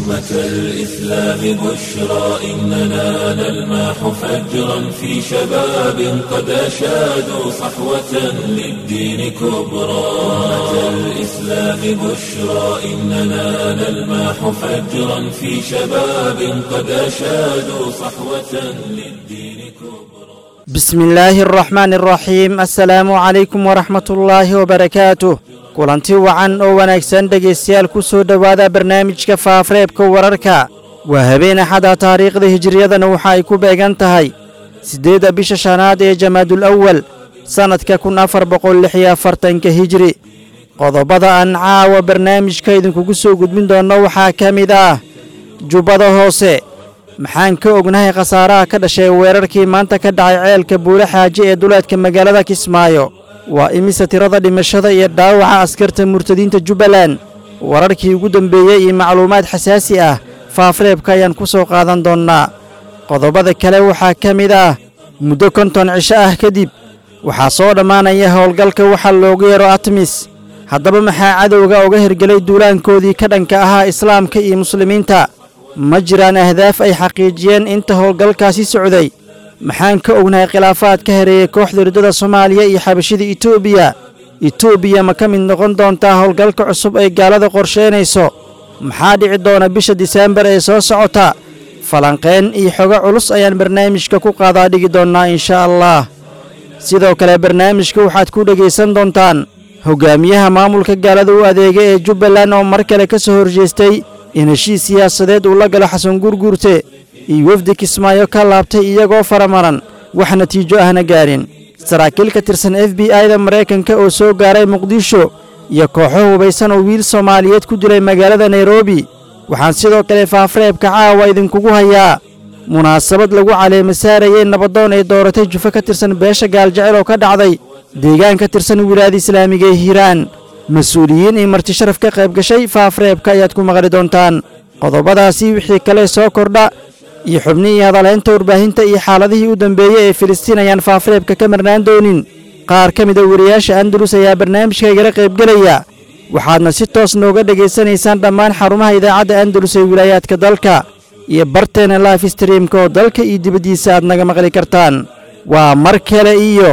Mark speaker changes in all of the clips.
Speaker 1: أمة الإسلام بشرى إننا نلمح فجرا في شباب قد أشادوا صحوة للدين كبرى أمة الإسلام بشرى إننا نلمح فجرا في شباب قد أشادوا صحوة للدين كبرى
Speaker 2: بسم الله الرحمن الرحيم السلام عليكم ورحمة الله وبركاته kulanti wacan oo wanaagsan dhegaystayaal ku soo dhowaada barnaamijka faafareebka wararka waa habeen axada taariikhda hijiriyadana waxa ay ku beegan tahay siddeedda bisha shanaad ee jamaadul awal sannadka kun afar boqol lix iyo afartanka hijiri qodobada aan caawa barnaamijka idinkugu soo gudbin doonno waxaa ka mid ah jubbada hoose maxaan ka ognahay khasaaraha ka dhashay weerarkii maanta ka dhacay ceelka buule xaaje ee duleedka magaalada kismaayo waa imise tirada dhimashada iyo dhaawaca askarta murtadiinta jubbaland wararkii ugu dambeeyey iyo macluumaad xasaasi ah faafareebka ayaan ku soo qaadan doonnaa qodobada kale waxaa ka mid ah muddo konton cisho ah kadib waxaa soo dhammaanaya howlgalka waxa loogu yeero atmis haddaba maxaa cadowga uga hirgelay duulaankoodii ka dhanka ahaa islaamka iyo muslimiinta ma jiraan ahdaaf ay xaqiijiyeen inta howlgalkaasi socday maxaan ka ognahay khilaafaad ka hareeyey kooxda riddada soomaaliya iyo xabashida etoobiya etoobiya ma ka mid noqon doontaa howlgalka cusub ay gaalada qorsheynayso maxaa dhici doona bisha diseembar ee soo socota falanqeen iyo xogo culus ayaan barnaamijka ku qaadaa dhigi doonnaa inshaa allah sidoo kale barnaamijka waxaad ku dhegaysan doontaan hogaamiyaha maamulka gaalada u adeega ee jubbaland oo mar kale ka soo horjeestay in heshiis siyaasadeed uu la galo xasan gurguurte iyo wefdi kismaayo ka laabtay iyagoo faramaran wax natiijo ahna gaadhin saraakiil ka tirsan f b i-da maraykanka oo soo gaaray muqdisho iyo kooxo hubaysan oo wiil soomaaliyeed ku dilay magaalada nairobi waxaan sidoo kale faafareebka caawa idinkugu hayaa munaasabad lagu caleema saarayey nabadoon ay dooratay jufo ka tirsan beesha gaaljecel oo ka dhacday deegaan ka tirsan wilaayada islaamiga ee hiiraan mas-uuliyiin iyo marti sharaf ka qayb gashay faafareebka ayaad ku maqli doontaan qodobadaasi wixii kale soo kordha iyo xubnihii hadalhaynta warbaahinta iyo xaaladihii u dambeeyey ee filistiin ayaan faafareebka ka marnaan doonin qaar ka mida wariyaasha andalus ayaa barnaamijka igala qaybgelaya waxaadna si toos nooga dhegaysanaysaan dhammaan xarumaha idaacadda andalus ee wilaayaadka dalka iyo barteena life streamka oo dalka iyo dibaddiisa aad naga maqli kartaan waa mar kale iyo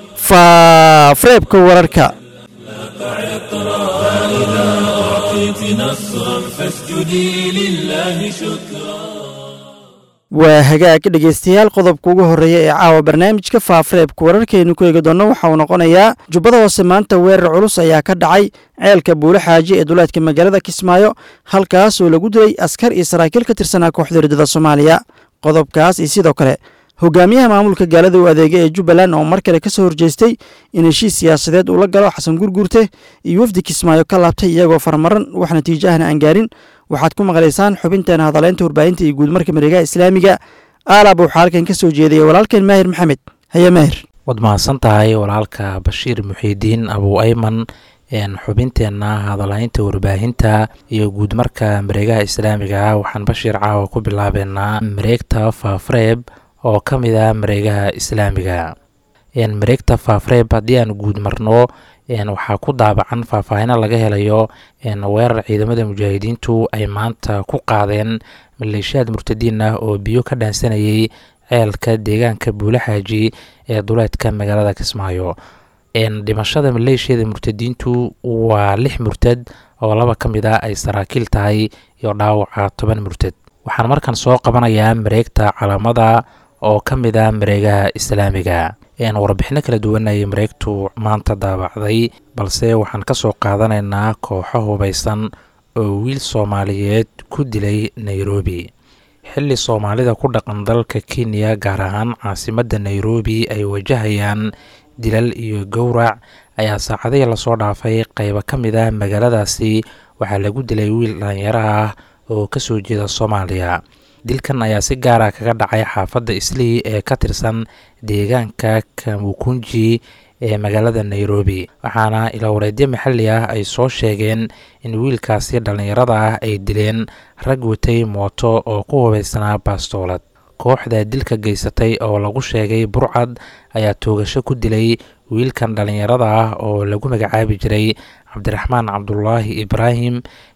Speaker 2: faafareebka wararka
Speaker 1: فإذا أعطيت نصرا فاسجدي لله شكرا
Speaker 2: waa hagaag dhegaystayaal qodobka ugu horreeya ee caawa barnaamijka faafareebka wararkaynu ku eegi doonno waxa uu noqonayaa jubbada hoose maanta weerar culus ayaa ka dhacay ceelka buule xaaji ee duleedka magaalada kismaayo halkaas oo lagu dilay askar iyo saraakiil ka tirsanaa kooxda riddada soomaaliya qodobkaas iyo sidoo kale hogaamiyaha maamulka gaalada u adeega ee jubbaland oo mar kale ka soo horjeestay in heshiis siyaasadeed uu la galo xasan gurguurte iyo wefdi kismaayo ka laabtay iyagoo farmaran wax natiijo ahna aan gaarin waxaad ku maqlaysaan xubinteena hadaleynta warbaahinta iyo guudmarka mareegaha islaamiga aalab waxaa halkan ka soo jeedaya walaalkeen maahir maxamed haye maahir
Speaker 3: waad mahadsan tahay walaalka bashiir muxiidiin abu ayman xubinteenna hadalhaynta warbaahinta iyo guudmarka mareegaha islaamiga waxaan bashiir caawa ku bilaabeynaa mareegta faafareeb oo ka mid ah mareegaha islaamiga mareegta faafareeb haddii aan guud marno waxaa ku daabacan faahfaahino laga helayo weerar ciidamada mujaahidiintu ay maanta ku qaadeen maleeshiyaad murtadiin ah oo biyo ka dhaansanayay ceelka deegaanka buule xaaji ee duleedka magaalada kismaayo dhimashada maleeshiyada murtadiintu waa lix murtad oo laba ka mid ah ay saraakiil tahay iyo dhaawaca toban murtad waxaan markan soo qabanayaa mareegta calaamada oo ka mid ah mareegaha islaamiga warbixino kala duwan ayay mareegtu maanta daabacday balse waxaan ka soo qaadanaynaa kooxo hubaysan oo wiil soomaaliyeed ku dilay nairobi xilli soomaalida ku dhaqan dalka kenya gaar ahaan caasimadda nairobi ay wajahayaan dilal iyo gowrac ayaa saacadihii lasoo dhaafay qaybo ka mid ah magaaladaasi waxaa lagu dilay wiil dhalinyaro ah oo kasoo jeeda soomaaliya dilkan ayaa si gaara kaga dhacay xaafadda islii ee ka tirsan deegaanka kamukunji ee magaalada nairobi waxaana ilawareedyo maxalli ah ay soo sheegeen in wiilkaasi dhallinyarada ah ay dileen rag watay mooto oo ku hubaysanaa baastoolad kooxda dilka geysatay oo lagu sheegay burcad ayaa toogasho ku dilay wiilkan dhallinyarada ah oo lagu magacaabi jiray cabdiraxmaan cabdulaahi ibraahim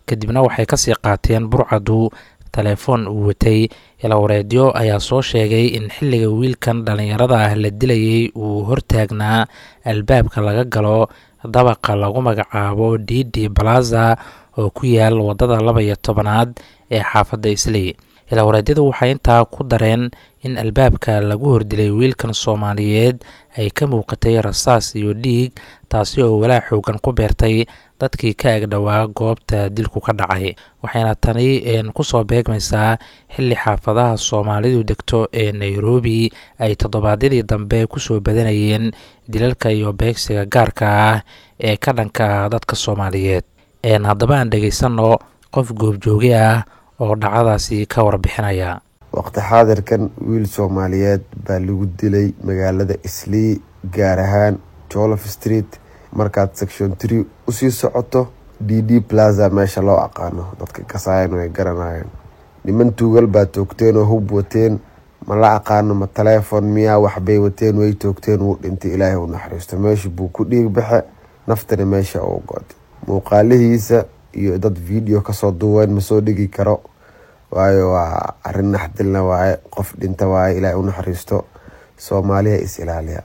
Speaker 3: kadibna waxay kasii qaateen burcadu telefoon uu watay ilawareedyo ayaa soo sheegay in xilliga wiilkan dhallinyarada ah la dilayay uu hortaagnaa albaabka laga galo dabaqa lagu magacaabo didi balaza oo ku yaal waddada laba iyo tobanaad ee xaafadda isley ilawareedyadu waxay intaa ku dareen in albaabka lagu hordilay wiilkan soomaaliyeed ay ka muuqatay rasaas iyo dhiig taasi oo walaa xoogan ku beertay dadkii ka agdhowaa goobta dilku ka dhacay waxayna tani kusoo beegmaysaa xilli xaafadaha soomaalidu degto ee nairobi ay toddobaadyadii dambe kusoo badanayeen dilalka iyo beegsiga gaarka ah ee ka dhanka ah dadka soomaaliyeed haddaba aan dhegaysanno qof goobjooge ah oo dhacdadaasi ka warbixinaya
Speaker 4: waqti xaadirkan wiil soomaaliyeed baa lagu dilay magaalada islii gaar ahaan jolof street markaad section tree usii socoto d d plaza meesha loo aqaano dadka kasaayan ay garanayeen niman tuugal baa toogteen oo hub wateen ma la aqaano ma taleefon miyaa waxbay wateen way toogteen wuu dhintay ilaahay u naxariisto meesha buu ku dhiig baxe naftana meesha uu goday muuqaalihiisa iyo dad video kasoo duween ma soo dhigi karo waayo waa arin naxdilna waaye qof dhinta waaye ilaahay u naxariisto soomaaliya is ilaaliya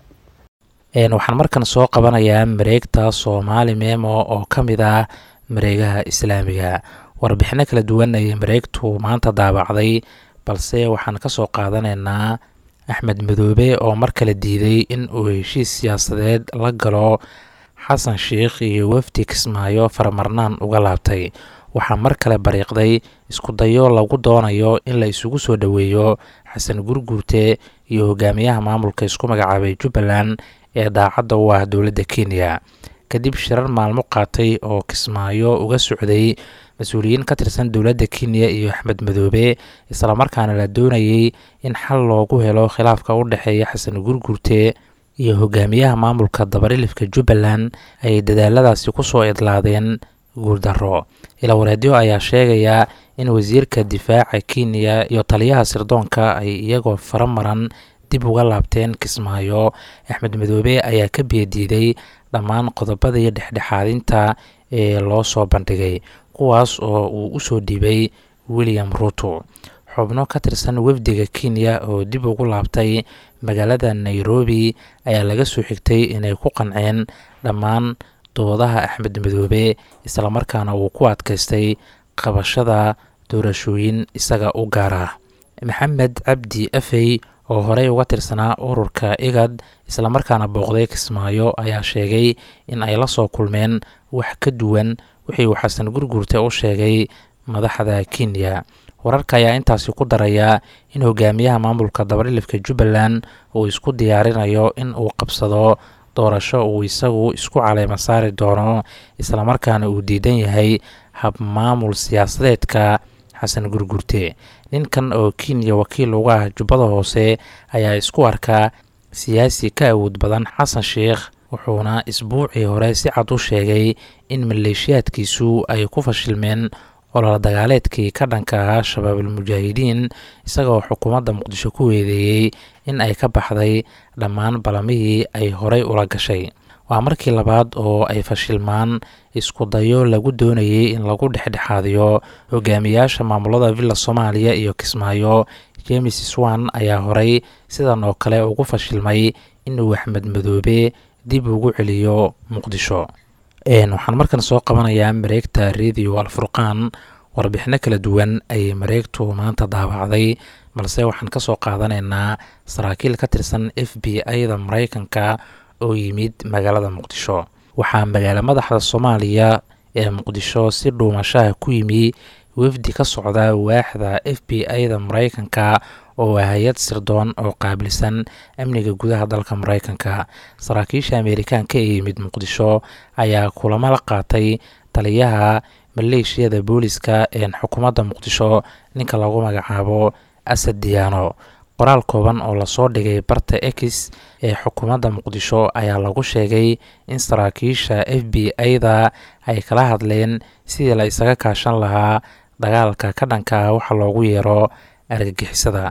Speaker 3: waxaan markan soo qabanayaa mareegta soomaali memo oo ka mid ah mareegaha islaamiga warbixino kala duwan ayay mareegtu maanta daabacday balse waxaan kasoo qaadanaynaa axmed madoobe oo mar kale diiday in uu heshiis siyaasadeed la galo xasan sheikh iyo wafdi kismaayo faramarnaan uga laabtay waxaa mar kale bariiqday isku dayo lagu doonayo in la isugu soo dhoweeyo xasan gurguurte iyo hogaamiyaha maamulka isku magacaabay jubbaland ee daacadda u ah dowladda kenya kadib shirar maalmo qaatay oo kismaayo uga socday mas-uuliyiin ka tirsan dowladda kenya iyo axmed madoobe islamarkaana la doonayay in xal loogu helo khilaafka u dhexeeya xasan gurguurte iyo hogaamiyaha maamulka dabarilifka jubbaland ayay dadaaladaasi kusoo idlaadeen guuldaro ilawareedyo ayaa sheegaya in wasiirka difaaca kenya iyo taliyaha sirdoonka ay iyagoo faramaran dib uga laabteen kismaayo axmed madoobe ayaa ka biyadiiday dhammaan qodobada iyo dhexdhexaadinta ee loo soo bandhigay kuwaas oo uu usoo dhiibay william ruto xubno ka tirsan wafdiga kenya oo dib ugu laabtay magaalada nairobi ayaa laga soo xigtay inay ku qanceen dhammaan doodaha axmed madoobe islamarkaana uu ku adkaystay qabashada doorashooyin isaga u gaar ah maxamed cabdi afey oo horey uga tirsanaa ururka igad islamarkaana booqday kismaayo ayaa sheegay in ay la soo kulmeen wax ka duwan wixii uu xasan gurguurte u sheegay madaxda kenya wararka ayaa intaasi ku daraya in hogaamiyaha maamulka dabarilifka jubbaland uu isku diyaarinayo in uu qabsado doorasho uu isagu isku caleema saari doono islamarkaana uu diidan yahay hab maamul siyaasadeedka xasan gurgurte ninkan oo kenya wakiil uga ah jubbada hoose ayaa isku arkaa siyaasi ka awood badan xasan sheikh wuxuuna isbuucii hore si cad u sheegay in maleeshiyaadkiisu ay ku fashilmeen olol dagaaleedkii ka dhanka ahaa shabaabulmujaahidiin isagoo xukuumadda muqdisho ku weedeeyey in ay ka baxday dhammaan balamihii ay horey ula gashay waa markii labaad oo ay fashilmaan isku dayo lagu doonayay in lagu dhexdhexaadiyo hogaamiyaasha maamulada villa soomaaliya iyo kismaayo james swan ayaa horey sidan oo kale ugu fashilmay inuu axmed madoobe dib ugu celiyo muqdisho waxaan markan soo qabanayaa mareegta radio alfurqaan warbixino kala duwan ayay mareegtu maanta daabacday balse waxaan kasoo qaadanaynaa saraakiil ka tirsan f b i-da mareykanka oo yimid magaalada muqdisho waxaa magaala madaxda soomaaliya ee muqdisho si dhuumashaha ku yimi wafdi ka socda waaxda f b i-da mareykanka oo ah hay-ad sirdoon oo qaabilsan amniga gudaha dalka mareykanka saraakiisha ameerikaanka ee yimid muqdisho ayaa kulamo la qaatay taliyaha maleeshiyada booliska ee xukuumadda muqdisho ninka lagu magacaabo asad diyaano qoraal kooban oo lasoo dhigay barta ex ee xukuumadda muqdisho ayaa lagu sheegay in saraakiisha f b i-da ay kala hadleen sidii la isaga kaashan lahaa dagaalka ka dhanka ah waxa loogu yeero argagixisada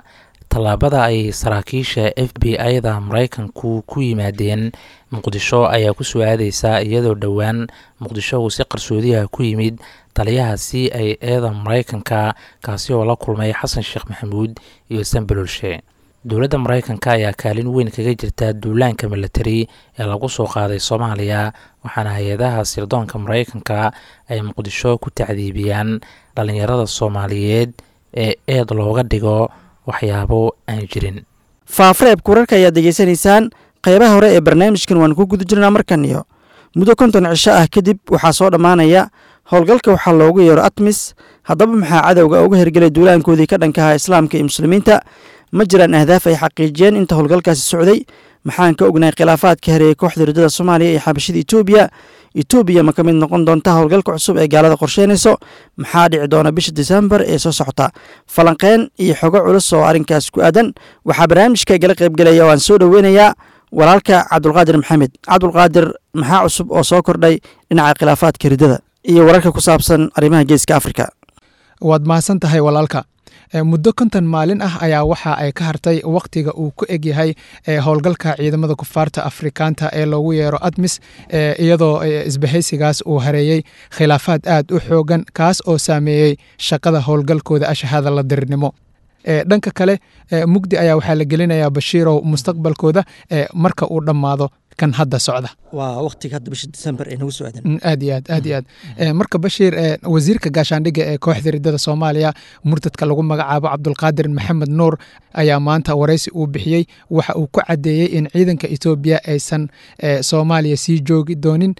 Speaker 3: tallaabada ay saraakiisha f b i-da maraykanku ku yimaadeen muqdisho ayaa ku soo aadeysa iyadoo dhowaan muqdisho uu si qarsoodiha ku yimid taliyaha c i eda maraykanka kaasi oo la kulmay xasan sheekh maxamuud iyo sanbalolshe dowladda maraykanka ayaa kaalin weyn kaga jirta duulaanka milatari ee lagu soo qaaday soomaaliya waxaana hay-adaha sirdoonka maraykanka ay muqdisho ku tacdiibiyaan dhallinyarada soomaaliyeed ee eed looga dhigo waxyaabo aan jirin
Speaker 2: faafareebka wararka ayaad degeysanaysaan qaybaha hore ee barnaamijkan waan ku guda jirnaa markan iyo muddo konton cisho ah kadib waxaa soo dhammaanaya howlgalka waxaa loogu yeero atmis haddaba maxaa cadowga uga hergelay duulaankoodii ka dhankaha islaamka iyo muslimiinta ma jiraan ahdaaf ay xaqiijiyeen inta howlgalkaasi socday maxaan ka ognahay khilaafaadka hareeyey kooxda riddada soomaaliya iyo xabashida etoobiya etoobiya ma ka mid noqon doonta howlgalka cusub ee gaalada qorsheynayso maxaa dhici doona bisha disembar ee soo socota falanqeen iyo xogo culus oo arrinkaas ku aadan waxaa barnaamijka igala qaybgelaya oo aan soo dhoweynayaa walaalka cabdulqaadir maxamed cabdulqaadir maxaa cusub oo soo kordhay dhinaca khilaafaadka riddada iyo wararka ku saabsan arrimaha geeska afrika
Speaker 5: waad mahadsan tahay walaalka muddo konton maalin ah ayaa waxa ay ka hartay wakhtiga uu ku egyahay howlgalka ciidamada kufaarta afrikaanta ee loogu yeero admis iyadoo isbahaysigaas uu hareeyey khilaafaad aad u xoogan kaas oo saameeyey shaqada howlgalkooda ashahada la dirirnimo dhanka kale mugdi ayaa waxaa la gelinayaa bashiirow mustaqbalkooda marka uu dhammaado kan hadda socda
Speaker 2: waa waqtiga hadda bisha disembar ee nagu soo aadan
Speaker 5: aad iyo aad aad iyo aad marka bashiir wasiirka gaashaandhigga ee kooxda riddada soomaaliya murtadka lagu magacaabo cabdulqaadir maxamed nuur ayaa maanta waraysi uu bixiyey waxa uu ku caddeeyey in ciidanka etoobiya aysan soomaaliya sii joogi doonin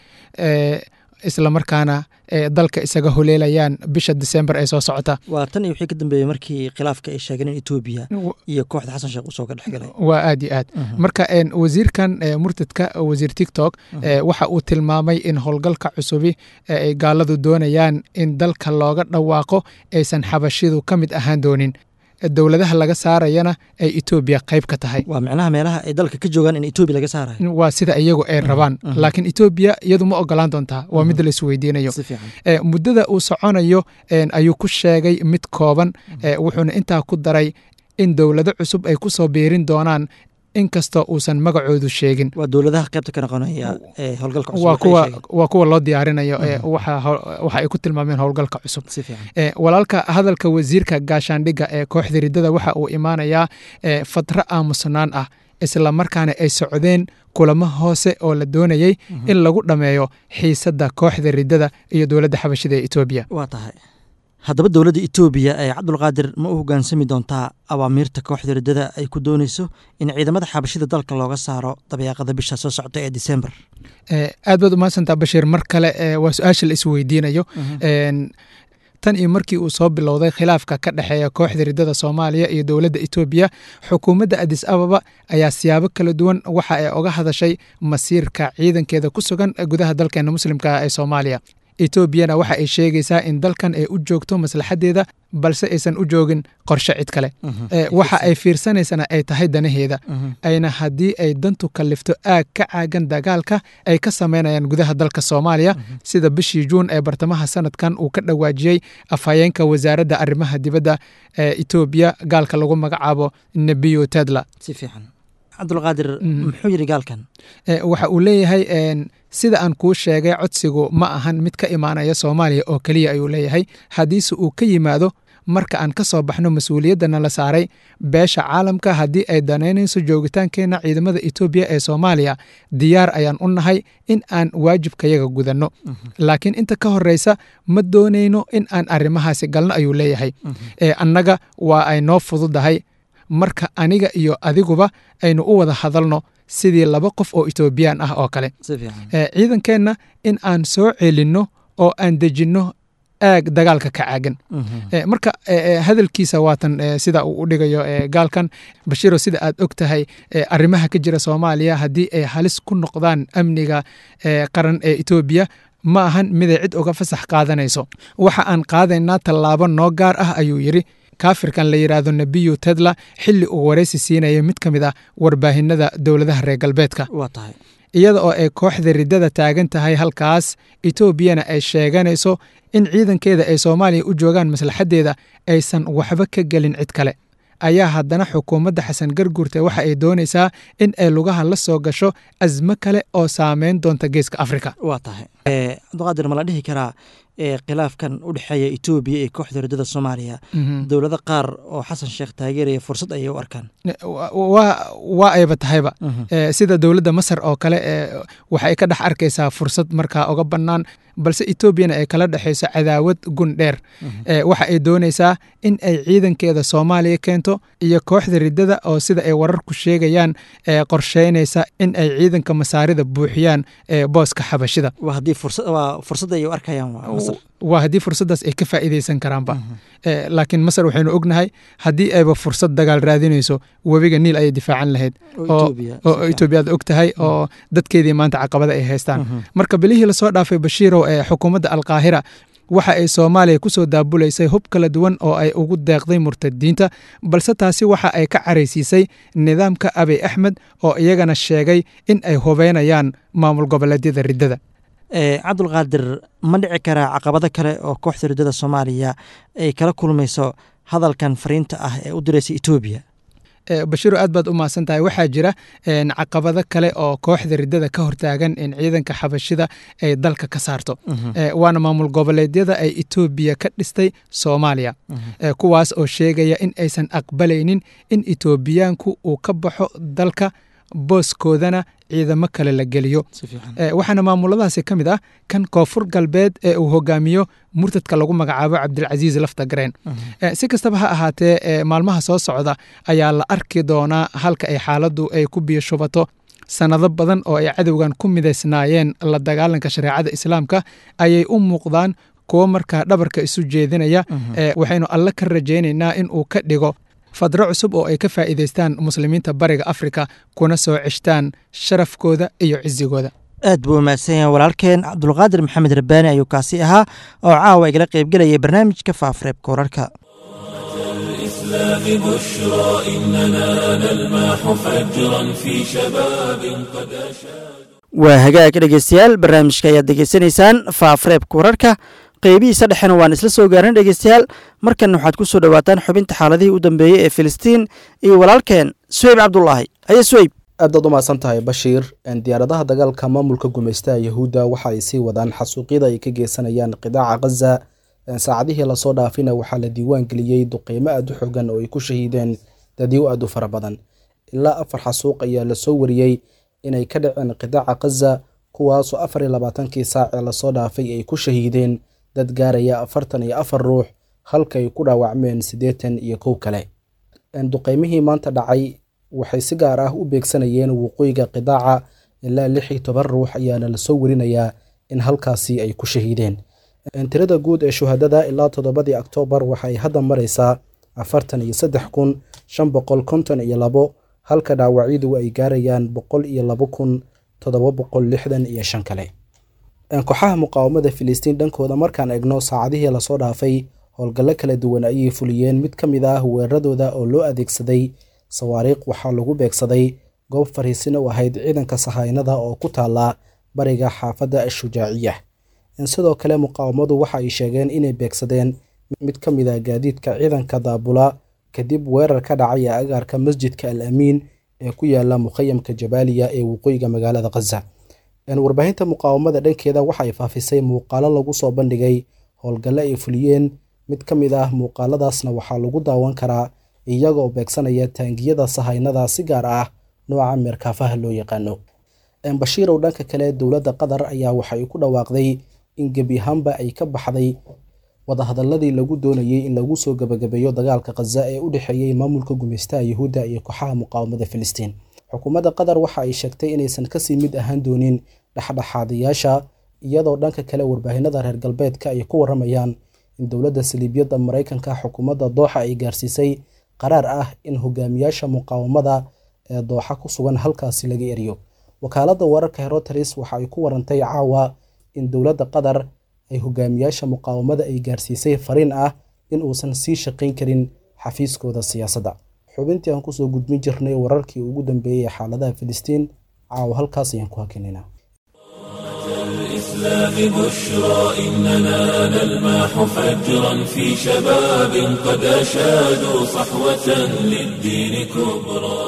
Speaker 5: islamarkaana dalka isaga holeelayaan bisha disembar ee soo socota
Speaker 2: waa tan iyo wixii ka dambeeyey markii khilaafka ay sheegeen in etoobiya iyo kooxda xasan sheekh usoo ka dhexgalay
Speaker 5: waa aad iyo aad marka wasiirkan murtadka wasiir tiktok waxa uu tilmaamay in howlgalka cusubi ay gaaladu doonayaan in dalka looga dhawaaqo aysan xabashidu ka mid ahaan doonin dowladaha laga saarayana ay etoobiya qayb ka tahay
Speaker 2: waa micnaha meelaha ay dalka ka joogaan in etoobiya laga saarayo
Speaker 5: waa sida iyagu ay rabaan laakiin etoobiya iyadu ma ogolaan doontaa waa mid la isweydiinayo muddada uu soconayo ayuu ku sheegay mid kooban wuxuuna intaa ku daray in dowlado cusub ay ku soo biirin doonaan inkastoo uusan magacoodu sheegin
Speaker 2: waa dowladaha qaybta ka noqonaya ee howlgalka cusub
Speaker 5: waa kuwa waa kuwa loo diyaarinayo waxa ay ku tilmaameen howlgalka cusub walaalka hadalka wasiirka gaashaandhigga ee kooxda riddada waxa uu imaanayaa fatra aamusnaan ah isla markaana ay socdeen kulamo hoose oo la doonayey in lagu dhammeeyo xiisadda kooxda riddada iyo dowladda xabashida ee etoobiya
Speaker 2: waa tahay haddaba dowladda etoobiya ee cabdulqaadir ma u hoggaansami doontaa awaamiirta kooxda riddada ay ku doonayso in ciidamada xabashida dalka looga saaro dabeeqada bisha soo socota ee disembar
Speaker 5: aad baad umahadsantaa bashiir mar kale waa su-aasha la isweydiinayo tan iyo markii uu soo bilowday khilaafka ka dhexeeya kooxda riddada soomaaliya iyo dowladda etoobiya xukuumadda adis ababa ayaa siyaabo kala duwan waxa ay oga hadashay masiirka ciidankeeda ku sugan gudaha dalkeena muslimka ee soomaaliya etoobiyana waxa ay sheegaysaa in dalkan ay u joogto maslaxadeeda balse aysan u joogin qorshe cid kale waxa ay fiirsanaysana ay tahay danaheeda ayna haddii ay dantu kallifto aag ka caagan dagaalka ay ka samaynayaan gudaha dalka soomaaliya sida bishii juun ee bartamaha sanadkan uu ka dhawaajiyey afhayeenka wasaaradda arrimaha dibadda ee etoobiya gaalka lagu magacaabo nebiyo tedla
Speaker 2: si fiican cabdulqaadir muxuu yidhi gaalkan
Speaker 5: waxa uu leeyahay sida aan kuu sheegay codsigu ma ahan mid ka imaanaya soomaaliya oo keliya ayuu leeyahay haddiise uu ka yimaado marka aan ka soo baxno mas-uuliyaddana la saaray beesha caalamka haddii ay danaynayso joogitaankeenna ciidamada etoobiya ee soomaaliya diyaar ayaan u nahay in aan waajibkayaga gudanno laakiin inta ka horreysa ma doonayno in aan arrimahaasi galno ayuu leeyahay annaga waa ay noo fududahay marka aniga iyo adiguba aynu u wada hadalno sidii laba qof oo etoobiyaan ah oo kale ciidankeenna in aan soo celinno oo aan dejinno aag dagaalka ka caagan marka hadalkiisa waatan sida uu u dhigayo gaalkan bashiro sida aad og tahay arrimaha ka jira soomaaliya haddii ay halis ku noqdaan amniga qaran ee etoobiya ma ahan miday cid uga fasax qaadanayso waxa aan qaadaynaa tallaabo noo gaar ah ayuu yidhi kaafirkan la yidhaahdo nebiyu tedla xilli uu waraysi siinaya mid ka mid ah warbaahinada dowladaha reer galbeedka iyada oo ay kooxda riddada taagan tahay halkaas etoobiyana ay sheeganayso in ciidankeeda ay soomaaliya u joogaan maslaxaddeeda aysan waxba ka gelin cid kale ayaa haddana xukuumadda xasan garguurte waxa ay doonaysaa in ay lugaha la soo gasho asmo kale oo saameyn doonta geeska afrika
Speaker 2: waa tahay cabdiqaadir ma la dhihi karaa khilaafkan u dhexeeya etoobiya iyo kooxda riddada soomaaliya dowlado qaar oo xasan sheekh taageeraya fursad ayay u arkaan
Speaker 5: waa ayba tahayba sida dowladda masar oo kale waxay ka dhex arkaysaa fursad markaa oga bannaan balse etoobiyana ay kala dhexayso cadaawad gun dheer waxa ay doonaysaa in ay ciidankeeda soomaaliya keento iyo kooxda riddada oo sida ay wararku sheegayaan qorsheynaysa in ay ciidanka masaarida buuxiyaan booska xabashida
Speaker 2: fursad ay u arkayaan
Speaker 5: waa haddii fursaddaas ay ka faa'iidaysan karaanba laakiin masar waxaynu ognahay haddii ayba fursad dagaal raadinayso webiga niil ayay difaacan lahayd oo etoobiya aad og tahay oo dadkeedii maanta caqabada ay haystaan marka bilihii lasoo dhaafay bashiirow ee xukuumadda alkaahira waxa ay soomaaliya ku soo daabulaysay hub kala duwan oo ay ugu deeqday murtadiinta balse taasi waxa ay ka caraysiisay nidaamka abiy axmed oo iyagana sheegay in ay hubeynayaan maamul goboleedyada riddada
Speaker 2: cabdulqaadir ma dhici karaa caqabado kale oo kooxda riddada soomaaliya ay kala kulmayso hadalkan fariinta ah ee u diraysa etoobiya
Speaker 5: bashiiro aad baad u mahadsan tahay waxaa jira caqabado kale oo kooxda riddada ka hortaagan in ciidanka xabashida ay dalka ka saarto waana maamul goboleedyada ay etoobiya ka dhistay soomaaliya kuwaas oo sheegaya in aysan aqbalaynin in etoobiyaanku uu ka baxo dalka booskoodana ciidamo kale la geliyo waxaana maamuladaasi ka mid ah kan koonfur galbeed ee uu hogaamiyo murtadka lagu magacaabo cabdilcasiis laftagareen si kastaba ha ahaatee maalmaha soo socda ayaa la arki doonaa halka ay xaaladdu ay ku biyo shubato sannado badan oo ay cadowgan ku midaysnaayeen la dagaalanka shareecada islaamka ayay u muuqdaan kuwo markaa dhabarka isu jeedinaya waxaynu alle ka rajaynaynaa in uu ka dhigo fadro cusub oo ay ka faa'iidaystaan muslimiinta bariga afrika kuna soo ceshtaan sharafkooda iyo cisigooda
Speaker 2: aad buu umahadsan yahay walaalkeen cabdulqaadir maxamed rabbaani ayuu kaasi ahaa oo caawa igala qaybgelayay barnaamijka faafareebka wararka
Speaker 1: الإسلام بشرى إننا نلمح فجرا في شباب قد أشاد
Speaker 2: waa hagaag dhegeystayaal barnaamijka ayaad degeysanaysaan faafareebka wararka qeybihiisa dhexena waan isla soo gaarin dhegeystayaal markan waxaad ku soo dhowaataan xubinta xaaladihii u dambeeyey ee filistiin iyo walaalkeen suweyb cabdulaahi haye suweyb
Speaker 6: aad baad u mahadsan tahay bashiir diyaaradaha dagaalka maamulka gumaystaha yahuudda waxa ay sii wadaan xasuuqyada ay ka geysanayaan qidaaca khaza saacadihii lasoo dhaafina waxaa la diiwaan geliyey duqeymo aad u xoogan oo ay ku shahiideen dadyo aad u fara badan ilaa afar xasuuq ayaa lasoo wariyey inay ka dhaceen qidaaca khaza kuwaasoo afar iyo labaatankii saac ee lasoo dhaafay ay ku shahiideen dad gaaraya afartan iyo afar ruux halka ay ku dhaawacmeen siddeetan iyo kow kale duqeymihii maanta dhacay waxay si gaar ah u beegsanayeen waqooyiga qidaaca ilaa lix iyo toban ruux ayaana lasoo warinayaa in halkaasi ay ku shahiideen tirada guud ee shuhadada ilaa toddobadii oktoobar waxay hadda maraysaa afartan iyo saddex kun shan boqol konton iyo labo halka dhaawacyadu ay gaarayaan boqol iyo labo kun toddoba boqol lixdan iyo shan kale kooxaha muqaawamada filistiin dhankooda markaan egno saacadihii lasoo dhaafay howlgallo kala duwan ayay fuliyeen mid ka mid ah weeraradooda oo loo adeegsaday sawaariikh waxaa lagu beegsaday goob fariisin u ahayd ciidanka sahaynada oo ku taala bariga xaafadda ashujaaciya sidoo kale muqaawamadu waxa ay sheegeen inay beegsadeen mid ka mid a gaadiidka ciidanka daabula kadib weerar ka dhacay ee agaarka masjidka al amiin ee ku yaala mukhayamka jabaaliya ee waqooyiga magaalada khaza warbaahinta muqaawamada dhankeeda waxa ay faafisay muuqaalo lagu soo bandhigay howlgalle ay fuliyeen mid ka mid ah muuqaaladaasna waxaa lagu daawan karaa iyaga oo beegsanaya taangiyada sahaynada si gaar ah nooca meerkaafaha loo yaqaano bashiirow dhanka kale dowladda qatar ayaa waxay ku dhawaaqday in gebi ahaanba ay ka baxday wadahadaladii lagu doonayey in lagu soo gabagabeeyo dagaalka khaza ee u dhexeeyey maamulka gumaystaha yahuudda iyo kooxaha muqaawamada filistiin xukuumadda qatar waxa ay sheegtay inaysan kasii mid ahaan doonin dhexdhexaadayaasha iyadoo dhanka kale warbaahinada reer galbeedka ay ku waramayaan in dowladda saliibyadda maraykanka xukuumadda dooxa ay gaarsiisay qaraar ah in hogaamiyaasha muqaawamada ee dooxa ku sugan halkaasi laga eriyo wakaaladda wararka heroteris waxa ay ku warantay caawa in dowladda qatar ay hogaamiyaasha muqaawamada ay gaarsiisay fariin ah in uusan sii shaqayn karin xafiiskooda siyaasadda xubintii aan kusoo gudbin jirnay wararkii ugu dambeeyey ee xaaladaha filistiin caawa halkaas ayaan ku hakinayna
Speaker 1: الإسلام بشرى إننا نلمح فجرا في شباب قد أشادوا صحوة للدين كبرى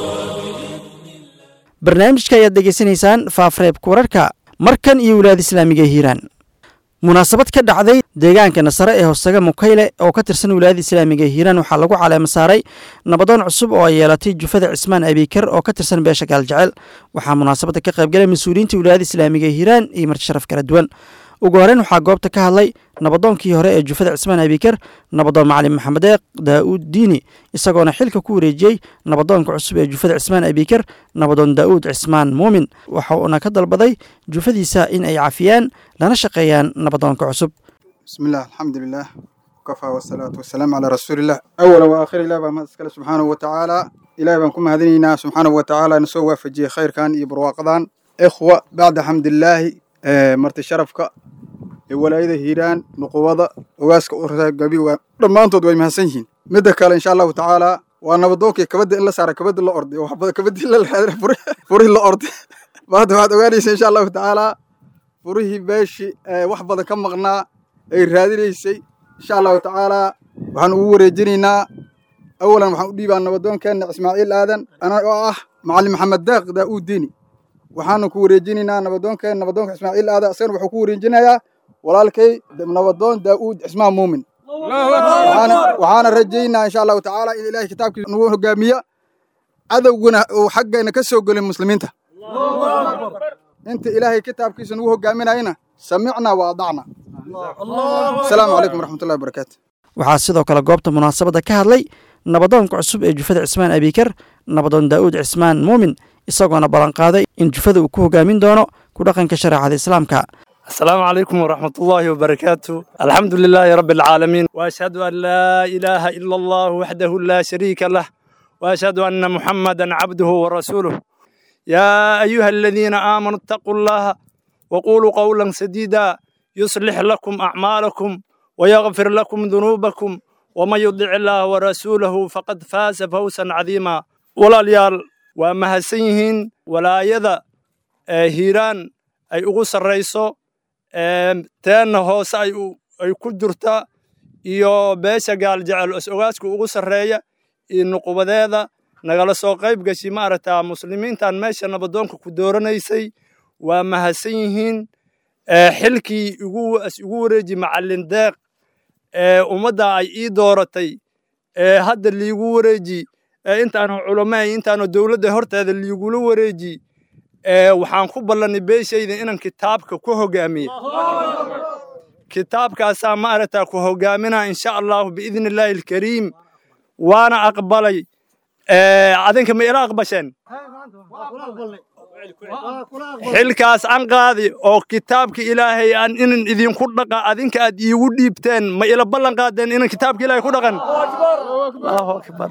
Speaker 2: barnaamijka ayaad degeysanaysaan faafreebka wararka markan iyo wilaayada islaamiga ee hiiraan munaasabad ka dhacday deegaanka nasare ee hoosaga mukayle oo ka tirsan wilaayada islaamiga ee hiiraan waxaa lagu caleema saaray nabadoon cusub oo ay yeelatay jufada cismaan abiikar oo ka tirsan beesha gaaljecel waxaa munaasabadda ka qaybgalay mas-uuliyiinta wilaayada islaamiga ee hiiraan iyo marti sharaf kala duwan ugu horeyn waxaa goobta ka hadlay nabadoonkii hore ee jufada cismaan abiikar nabadoon macalin maxamed eeq daa'uud diini isagoona xilka ku wareejiyey nabadoonka cusub ee jufada cismaan abiikar nabadoon daa'uud cismaan muumin waxa uuna ka dalbaday jufadiisa in ay cafiyaan lana shaqeeyaan nabadoonka cusub
Speaker 7: بسم الله الحمد لله وكفى والصلاة والسلام على رسول الله أولا وآخر إله بما أسكال سبحانه وتعالى إله بنكم هذينينا سبحانه وتعالى نسوى فجي خير كان يبرواقضان إخوة بعد حمد الله آه مرت شرفك ولايده هيران نقوضة واسك أورثا قبي ولما أنتوا دوي مهسنين مدة كلا إن شاء الله تعالى وأنا بدوك كبد إلا سارة كبد إلا أرضي وحبد كبد إلا الحذر فره إلا أرضي بعد بعد أغانيس إن شاء الله تعالى فره باشي آه وحبد كم مغنى ay raadinaysay insha allahu tacaalaa waxaan ugu wareejinaynaa awalan waxaan u dhiibaa nabadoonkeenna ismaaciil aadan ana oo ah macalin maxamed daaq daa'uud diini waxaanu ku wareejinaynaa nabadoonkeen nabadoonka ismaaciil aadan asagana wuxuu ku wareejinayaa walaalkay nabadoon daa'uud cismaan muumin waxaana rajaynaa insha allahu tacaala in ilaahay kitaabkiisa nagu hogaamiya cadowguna uu xaggeena ka soo gelin muslimiinta inta ilaahay kitaabkiisa nagu hogaaminayana samicnaa wa adacna asalaamu calaykum waraxmatullahi wabarakaatu
Speaker 2: waxaa sidoo kale goobta munaasabadda ka hadlay nabadoonka cusub ee jufada cismaan abiikar nabadoon daa'uud cismaan muumin isagoona ballanqaaday in jufada uu ku hogaamin doono ku dhaqanka shareecada islaamka
Speaker 8: السلام عليكم ورحمة الله وبركاته الحمد لله رب العالمين وأشهد أن لا إله إلا الله وحده لا شريك له وأشهد أن محمدا عبده ورسوله يا أيها الذين آمنوا اتقوا الله وقولوا قولا سديدا يصلح لكم أعمالكم ويغفر لكم ذنوبكم ومن يطع الله ورسوله فقد فاز فوزا عظيما ولا ليال وما هسيهن ولا يدا هيران أي أغسر رئيسو تان هوس أي أي كجرتا iyo beesha gaal jecel is-ogaasku ugu sarreeya iyo nuqubadeeda nagala soo qayb gashi maaragtaa muslimiintan meesha nabadoonka ku dooranaysay waa mahadsan yihiin xilkii igu wareeji macallin deeq ee ummadda ay ii dooratay ee hadda liigu wareeji intaanu culamaay intaanu dowladda horteeda liigula wareeji waxaan ku ballanay beeshayda inaan kitaabka ku hogaamiye kitaabkaasaa maaragtaa ku hogaaminaa insha allahu biidni illaahi alkariim waana aqbalay adinka ma ila aqbasheen xilkaas aan qaadi oo kitaabka ilaahay aan inan idinku dhaqa adinka aad iigu dhiibteen ma ila ballan qaadeen inan kitaabka ilaahay ku dhaqan allahu akbar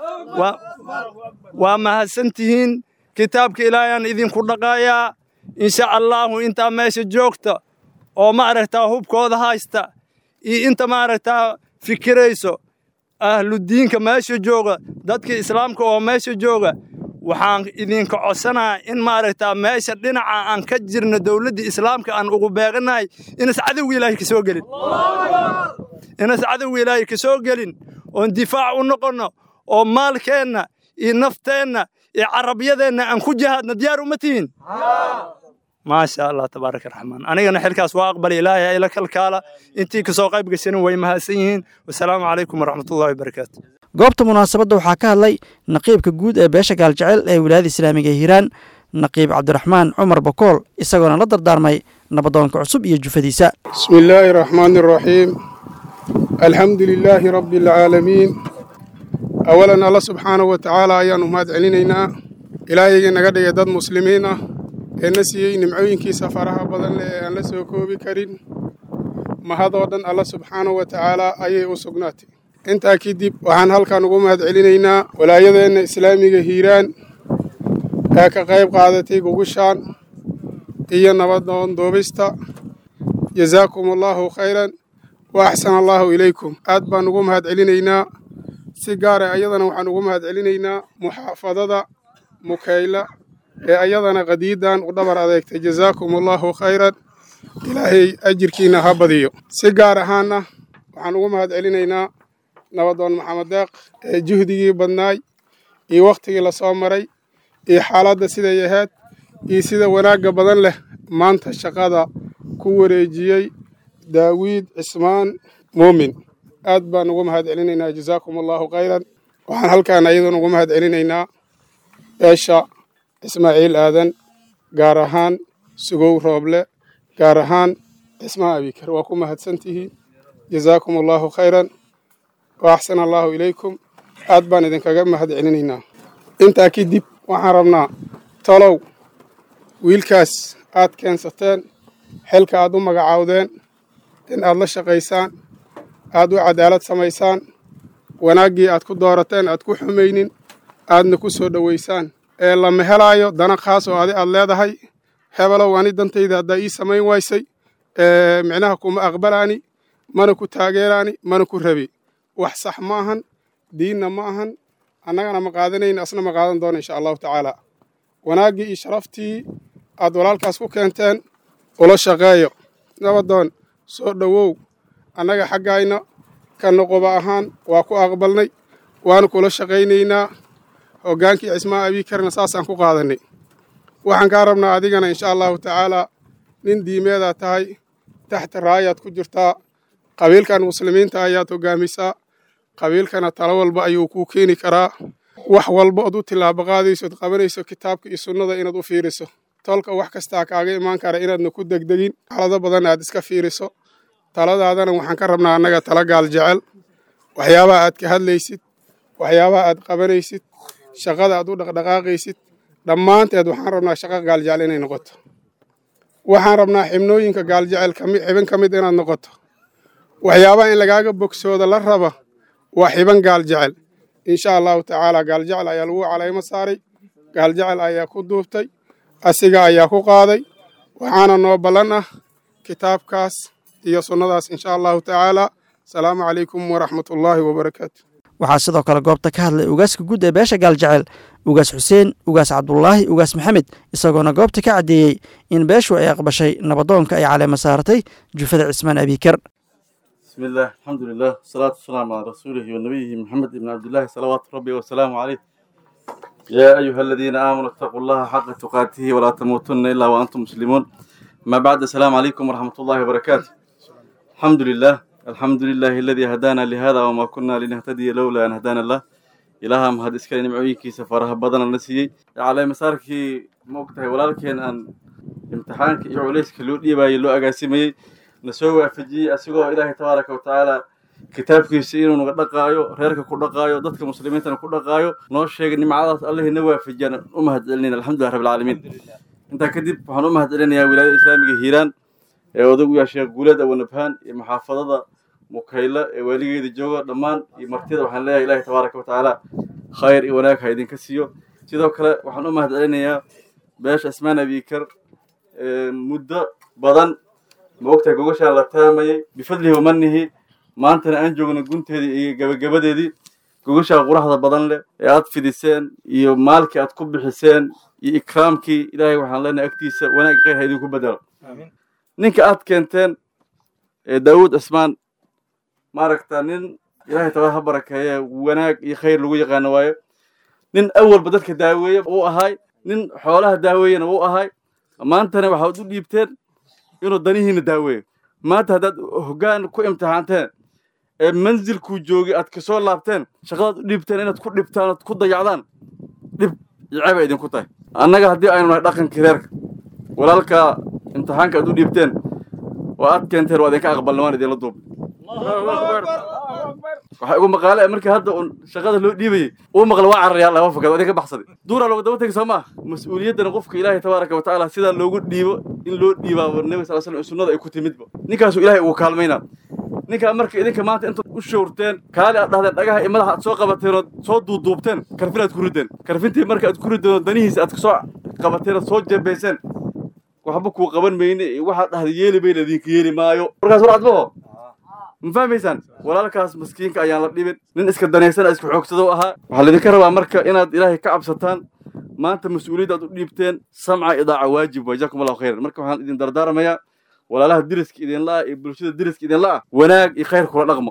Speaker 8: waa mahadsantihiin kitaabka ilaahay aan idinku dhaqayaa insha allahu intaa meesha joogta oo maaragtaa hubkooda haysta iyo inta maaragtaa fikirayso ahludiinka meesha jooga dadka islaamka oo meesha jooga waxaan idinka codsanaa in maaragtaa meesha dhinaca aan ka jirno dowladda islaamka aan ugu beeqanahay inas cadowga ilaahay ka soo gelin inas cadowga ilaahay ka soo gelin oon difaac u noqonno oo maalkeenna iyo nafteenna iyo carabyadeenna aan ku jihaadna diyaar uma tihiin maasha allah tabaaraka raxmaan anigana xilkaas waa aqbali ilaahay ila kalkaala intii kasoo qayb gashanin way mahadsan yihiin wasalaamu calaykum waraxmatullahi wabarakaatu
Speaker 2: goobta munaasabadda waxaa ka hadlay naqiibka guud ee beesha gaaljecel ee wilaayada islaamiga ee hiiraan naqiib cabdiraxmaan cumar bakool isagoona la dardaarmay nabadoonka cusub iyo jufadiisa
Speaker 9: بسم الله الرحمن الرحيم الحمد لله رب العالمين أولا الله سبحانه وتعالى أيان مهد علينا إلهي نقدر يدد مسلمين نسيي نمعوينكي سفرها بدن لأن لسوكو بكرين ما هذا ودن الله سبحانه وتعالى أي أسقناتي انت أكيد وحان هالكان مهد علينا ولا يدن إسلامي هيران هكا قيب قادتي قوشان إيا نبضن دوبستا جزاكم الله خيرا وأحسن الله إليكم aad baan ugu mahad celinaynaa si gaara ayadana waxaan ugu mahad celinaynaa muxaafadada mukayla ee ayadana qadiidan u dhabar adeegtay jazaakum allahu khayran ilaahay ajirkiina ha badiyo si gaar ahaana waxaan ugu mahad celinaynaa nabadoon maxamed deeq ee juhdigii badnaay iyo wakhtigii la soo maray iyo xaaladda siday ahayd iyo sida wanaagga badan leh maanta shaqada ku wareejiyey daawiid cismaan muumin aad baan ugu mahad celinaynaa jazaakum allahu khayran waxaan halkaan ayadan ugu mahad celinaynaa beesha ismaaciil aadan gaar ahaan sugow rooble gaar ahaan cismaan abikar waa ku mahadsantihiin jazaakum allahu khayran wa axsana allahu ilaykum aad baan idinkaga mahad celinaynaa intaa kadib waxaan rabnaa tolow wiilkaas aad keensateen xilka aad u magacaawdeen in aad la shaqaysaan aad u cadaalad samaysaan wanaaggii aad ku doorateen aad ku xumaynin aadna ku soo dhowaysaan ee lama helaayo dana khaas oo adi aad leedahay hebelow ani dantayda haddaa ii samayn waysay micnaha kuma aqbalaani mana ku taageeraani mana ku rabi wax sax ma ahan diinna ma ahan annagana ma qaadanayna asna ma qaadan doona insha allahu tacaala wanaaggii iyo sharaftii aad walaalkaas ku keenteen ula shaqeeyo nabadoon soo dhowow annaga xaggayna ka noqoba ahaan waa ku aqbalnay waanu kula shaqaynaynaa hoggaankii cismaan abiikarna saasaan ku qaadanay waxaan kaa rabnaa adigana insha allahu tacaalaa nin diimeedaa tahay taxta raayaad ku jirtaa qabiilkan muslimiinta ayaad hoggaamisaa qabiilkana talo walba ayuu kuu keeni karaa wax walba ood u tillaabo qaadaysood qabanayso kitaabka iyo sunnada inaad u fiiriso tolka wax kastaa kaaga imaan kara inaadna ku degdegin xaalado badan aad iska fiiriso taladaadana waxaan ka rabnaa annaga tala gaal jecel waxyaabaha aad ka hadlaysid waxyaabaha aad qabanaysid shaqada aad u dhaqdhaqaaqaysid dhammaanteed waxaan rabnaa shaqo gaaljecel inay noqoto waxaan rabnaa xibnooyinka gaaljecel xibin ka mid inaad noqoto waxyaabaha in lagaaga bogsooda la raba waa xiban gaaljecel insha allahu tacaala gaaljecel ayaa lagu calaymo saaray gaaljecel ayaa ku duubtay asiga ayaa ku qaaday waxaana noo ballan ah kitaabkaas iyo sunnadaas insha allahu tacaala asalaamu calaykum waraxmat ullaahi wabarakaatu
Speaker 2: waxaa sidoo kale goobta ka hadlay ugaaska guud ee beesha gaaljecel ugaas xuseen ugaas cabdulaahi ugaas maxamed isagoona goobta ka caddeeyey in beeshu ay aqbashay nabadoonka ay caleema saartay jufada cismaan abiikar
Speaker 10: بسم الله الحمد لله والصلاة والسلام على رسوله ونبيه محمد بن عبد الله صلوات ربي وسلامه عليه يا أيها الذين آمنوا اتقوا الله حق تقاته ولا تموتن إلا وأنتم مسلمون ما بعد السلام عليكم ورحمة الله وبركاته الحمد لله الحمد لله الذي هدانا لهذا وما كنا لنهتدي لولا أن هدانا الله إلها مهد إسكالي نمعويكي سفرها بدنا النسيي على مساركي موقتها ولكن أن امتحانك يعوليسك لو ديبا يلو أقاسيمي nasoo waafajiyey asigoo ilaahay tabaaraka wa tacaala kitaabkiisa inuu naga dhaqaayo reerka ku dhaqaayo dadka muslimiintana ku dhaqaayo noo sheegay nimcadaas allihii na waafajiyaan u mahad celinayna alxamdulilah rabbil caalamiin intaa kadib waxaan u mahad celinayaa wilaayada islaamiga hiiraan ee odagu yaa sheekh guulad awanabhaan iyo maxaafadada mukayla ee waaligeeda jooga dhammaan iyo martida waxaan leeyahay ilaahay tabaaraka wa tacaala khayr iyo wanaag ha idinka siiyo sidoo kale waxaan u mahad celinayaa beesha asmaan abiikar muddo badan ma ogtahay gogashaan la taamayay bifadlihi wamanihi maantana aan joogno gunteedii iyo gabagabadeedii gogashaa quraxda badan leh ee aad fidiseen iyo maalkii aad ku bixiseen iyo ikraamkii ilaahay waxaan leenahay agtiisa wanaag khayr ha idinku bedelo ninka aad keenteen ee daawuud cismaan maaragta nin ilaahay tabaa ha barakeeye wanaag iyo khayr lagu yaqaano waayo nin awalba dadka daaweeye uu ahay nin xoolaha daaweeyena uu ahay maantana waxaad u dhiibteen inuu danihiina daaweeyo maanta haddaad hoggaan ku imtixaanteen ee manzilkuu joogay aad kasoo laabteen shaqadaad u dhiibteen inaad ku dhibtaan ood ku dayacdaan dhib iyo ceeb ay idinku tahay annaga haddii aynu nahay dhaqankii reerka walaalkaa imtixaanka aad u dhiibteen oo aad keenteen waa idinka aqbalna waan idinla duubay waxaa igu maqaale markii hadda un shaqada loo dhiibayay uu maqla waa cararaya laba fakad waa idinka baxsaday duuraa looga daba tegay soo maa mas-uuliyaddana qofka ilaahay tabaaraka wa tacaala sidaa loogu dhiibo in loo dhiibaaba nabi sal slam sunnada ay ku timidba ninkaasuu ilaahay ugu kaalmaynaa ninkaa marka idinka maanta intaad u showrteen kaali aad dhahdeen dhagaha iyo madaxa aad soo qabateen ood soo duuduubteen karfin aad ku rideen karfintii marka aad ku rideen oo danihiisa aad soo qabateen ood soo jeebayseen waxba kuu qaban mayne waxaad dhahday yeeli bayna idinka yeeli maayo markaas war adbaho ma fahmaysaan walaalkaas maskiinka ayaan la dhibin nin iska danaysan iska xoogsado ahaa waxaa laydinka rabaa marka inaad ilaahay ka cabsataan maanta mas-uuliyadda aad u dhiibteen samca idaaca waajib waa jazakum allahu khayran marka waxaan idin dardaarmayaa walaalaha deriska idinla ah iyo bulshada deriska idinla ah wanaag iyo khayr kula dhaqmo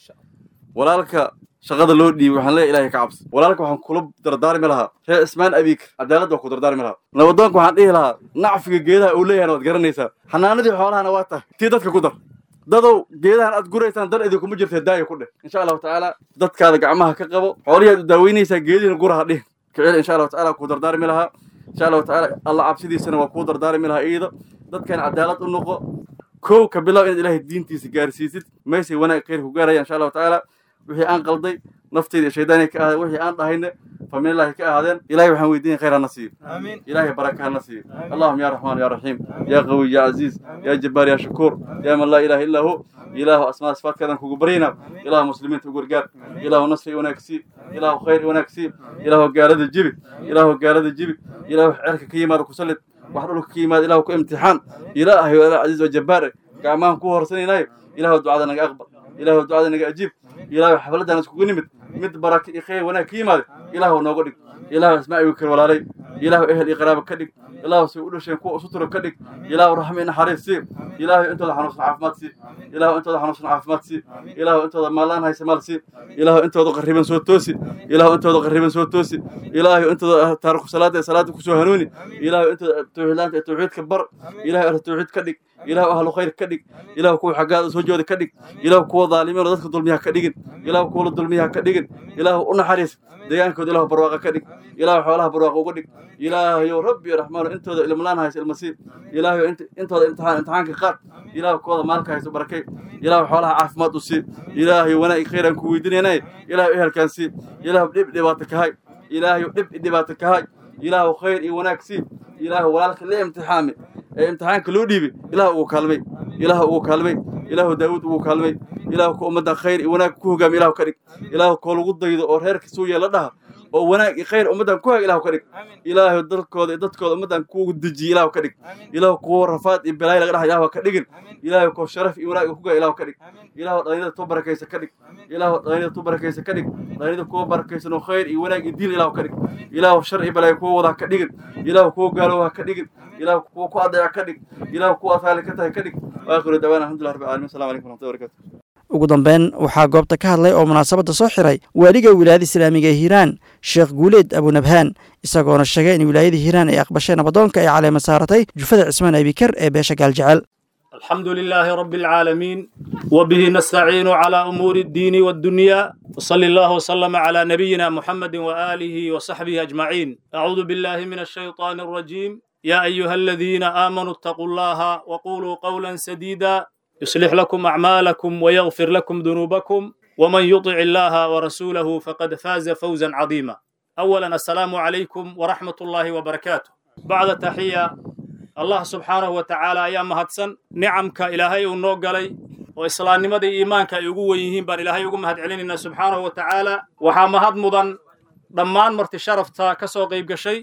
Speaker 10: walaalka shaqada loo dhiibay waxaan leeyahay ilahay ka cabsi walaalka waxaan kula dardaarmi lahaa reer ismaan abiikar cadaalad baa ku dardaarmi lahaa nabadoonka waxaan dhihi lahaa nacfiga geedaha uu leeyahana waad garanaysaa xanaanadii xoolahana waa tahay tii dadka ku dar dadow geedahan aad guraysaan dar idinkuma jirta daaya ku dheh insha allahu tacaala dadkaada gacmaha ka qabo xoolihii aad u daaweynaysaa geedihiina guraha dhihin kicil insha allahu tacaala kuu dardaarmi lahaa insha allahu tacaala alla cabsidiisana waa kuu dardaarmi lahaa iyada dadkan cadaalad u noqo kow ka bilow inaad ilaahay diintiisa gaarsiisid meesay wanaag khayr ku gaaraya insha allahu tacaala wixii aan qalday nafteyda iyo shaydaanay ka ahaadeen wixii aan dhahayne faminillaahi ka ahaadeen ilahay waxaan weydiinaya khayr hana siiyo ilahay baraka hana siiyo allahuma ya raxmaan ya raxiim ya qawiy ya casiiz ya jabbaar ya shakuur ya man laa ilaha illaa hu ilaahu asmaa sifaadkaadaan kugu baryaynaa ilaahu muslimiinta u gargaar ilaahu nasri wanaag sii ilaahu khayr wanaag sii ilaahu gaalada jibi ilaahu gaalada jibi ilaahu cerka ka yimaada ku sallid wax dhulka ka yimaada ilaahu ku imtixaan ilaahay waa casiiz oo jabbaar gacmahan ku horsanaynayo ilaahu ducada naga aqbal ilaahu ducada naga ajiib ilaahu xafladaan iskugu nimid mid baraka iyo khayr wanaag ka yimaada ilaahu nooga dhig ilaahu ismaa igu kar walaalay ilaahu ehel iyo qaraaba ka dhig ilaahu say u dhasheen kuwa usuturo ka dhig ilaahu raxmi iyo naxariis sii ilaahu intooda xanuunsan caafimaad sii ilaahu intooda xanuunsan caafimaad sii ilaahu intooda maalaan haysa maal sii ilaahu intooda qarriban soo toosi ilaahu intooda qarriban soo toosi ilaahu intooda taariku salaada ee salaada kusoo hanuuni ilaahu intooda tawxiidlaanta ee tawxiidka bar ilaahu ahlu tawxiid ka dhig ilaahu ahlu khayr ka dhig ilaahu kuwa xaggaada soo jooda ka dhig ilaahu kuwa dhaalimiin oo dadka dulmiyaha ka dhigin ilaahu kuwa la dulmiyaha ka dhigin ilaahu u naxariis deegaankooda ilaahu barwaaqa ka dhig ilaahu xoolaha barwaaqa uga dhig ilaahayow rabbi iyo raxmaano intooda ilmlaan haysa ilmasiib ilaahayow intooda imtixaan imtixaanka qaad ilaahu kooda maalka haysa barakay ilaahu xoolaha caafimaad u sii ilaahayow wanaag khayraan ku weydiinaynay ilaahu ehelkaan sii ilaahu dhib dhibaato kahay ilaahayow dhib dhibaato kahay ilaahu khayr iyo wanaag sii ilaahu walaalka la imtixaami ee imtixaanka loo dhiibay ilaahu ugu kaalmay ilaahu ugu kaalmay ilaahu daawud ugu kaalmay ilaahu ku ummadda khayr iyo wanaag ku hogaami ilaahu ka dhig ilaahu koo lagu daydo oo reerka suu yeela dhaha oo wanaag iyo khayr ummaddan ku hag ilaahu ka dhig ilaahu dalkooda iyo dadkooda ummaddan kuugu dejiye ilaahu ka dhig ilaahu kuwa rafaad iyo balaay laga dhaha ilaahu ka dhigin ilaahu koo sharaf iyo wanaag ku gaa ilaahu ka dhig ilaahu dhalinyada tu barakaysa ka dhig ilaahu dhalinyada tu barakaysa ka dhig dhalinyada kuwa barakaysan oo khayr iyo wanaag iyo diin ilaahu ka dhig ilaahu shar iyo balaay kuwa wadaa ka dhigin ilaahu kuwa gaalowha ka dhigin ilaahu kuwa ku adeeca ka dhig ilaahu kuwa asaali ka tahay ka dhig waakhiru dawaan alxamdulillah rabbil caalamiin assalamu calaykum waraxmatullahi wabarakatu
Speaker 2: ugu dambeyn waxaa goobta ka hadlay oo munaasabadda soo xiray waaliga wilaayada islaamiga ee hiiraan sheekh guuleed abunabhaan isagoona sheegay in wilaayada hiiraan ay aqbashay nabadoonka ay caleema saaratay jufada cismaan abikar ee beesha gaaljecel
Speaker 11: الحمد لله رب العالمين وبه نستعين على أمور الدين والدنيا وصلى الله وسلم على نبينا محمد وآله وصحبه أجمعين أعوذ بالله من الشيطان الرجيم يا أيها الذين آمنوا اتقوا الله وقولوا قولا سديدا يصلح لكم أعمالكم ويغفر لكم ذنوبكم ومن يطع الله ورسوله فقد فاز فوزا عظيما أولا السلام عليكم ورحمة الله وبركاته بعد تحية الله سبحانه وتعالى أيام مهدسن نعمك إلهي ونوغلي وإسلام نمدي إيمانك يقوى يهين بان إلهي يقوم مهد علينا سبحانه وتعالى وحا مهد مضن ضمان مرت شرفتا كسو قيب شيء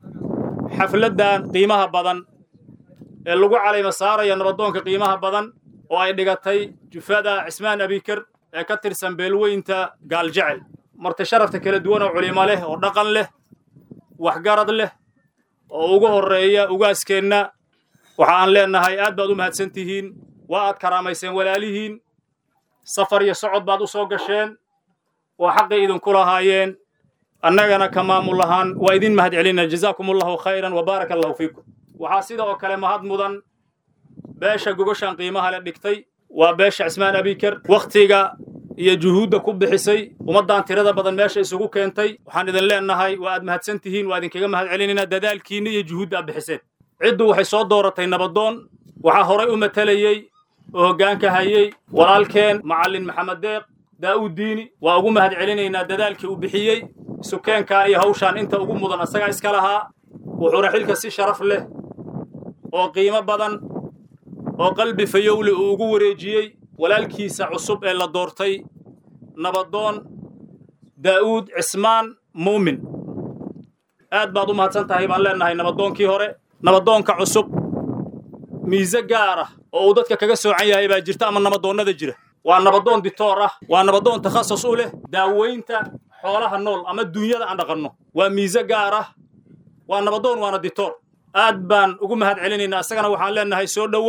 Speaker 11: حفلة قيمها بدن اللقو علي مسارة ينردونك قيمها بدن oo ay dhigatay jufada cismaan abikar ee ka tirsan beelweynta gaaljecel marti sharafta kala duwan oo culimo leh oo dhaqan leh waxgarad leh oo ugu horreeya ugaaskeenna waxa aan leennahay aad baad u mahadsan tihiin waa aad karaamayseen walaalihiin safar iyo socod baad u soo gasheen oo xaqii idinku lahaayeen annagana ka maamul ahaan waa idin mahad celinaa jazaakum allahu khayran wa baaraka allahu fiikum waxaa sida oo kale mahad mudan beesha gogoshan qiimaha le dhigtay waa beesha cismaan abikar wakhtiga iyo juhuudda ku bixisay ummaddan tirada badan meesha isugu keentay waxaan idin leennahay waa aad mahadsan tihiin waa idinkaga mahad celinaynaa dadaalkiinna iyo juhuudda aad bixiseen ciddu waxay soo dooratay nabadoon waxaa horay u matalayey oo hoggaanka hayey walaalkeen macallin maxamed deeq daa'uud diini waa ugu mahad celinaynaa dadaalkii uu bixiyey sukeenkan iyo hawshaan inta ugu mudan asagaa iska lahaa wuxuuna xilka si sharaf leh oo qiimo badan oo qalbi fayowle uu ugu wareejiyey walaalkiisa cusub ee la doortay nabadoon daa'uud cismaan muumin aad baad u mahadsan tahay baan leennahay nabadoonkii hore nabadoonka cusub miise gaar ah oo uu dadka kaga soocan yahay baa jirta ama nabadoonnada jira waa nabadoon ditoor ah waa nabadoon takhasus u leh daaweynta xoolaha nool ama duunyada aan dhaqanno waa miise gaar ah waa nabadoon waana ditoor aad baan ugu mahad celinaynaa isagana waxaan leennahay soo dhowow